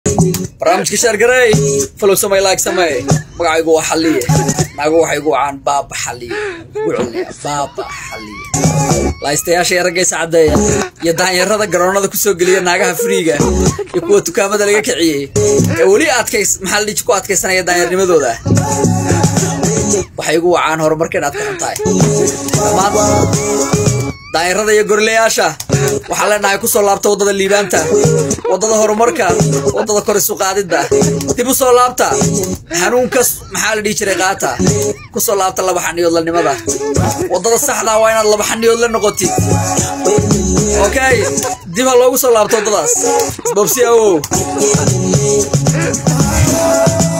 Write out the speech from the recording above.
barnaamijka shaargarey falow samay laag samey magacaygu waa xaliye naagu waxay gu wacaan baaba xaliye ugu celinaya baaba xaliye laystayaasha ee raggaysa caddeeya iyo daanyarada garoonada kusoo geliya naagaha friiga iyo kuwa dukaamada laga kiciyey ee weli adkays maxaa la dhiji ku adkaysanaya daanyarnimadooda waxay igu wacaan horumarka inaad ka xun tahay dhammaan daanyarada iyo gorleyaasha waxaan leenahay kusoo laabta waddada liibaanta waddada horumarka waddada kor isu qaadidda dib u soo laabta hanuunkas maxaa la dhihi jiray qaata kusoo laabta laba xaniyoodlanimada waddada saxdaa waa inaad laba xaniyood la noqotid okay dib ha loogu soo laabto waddadaas isbobsi awow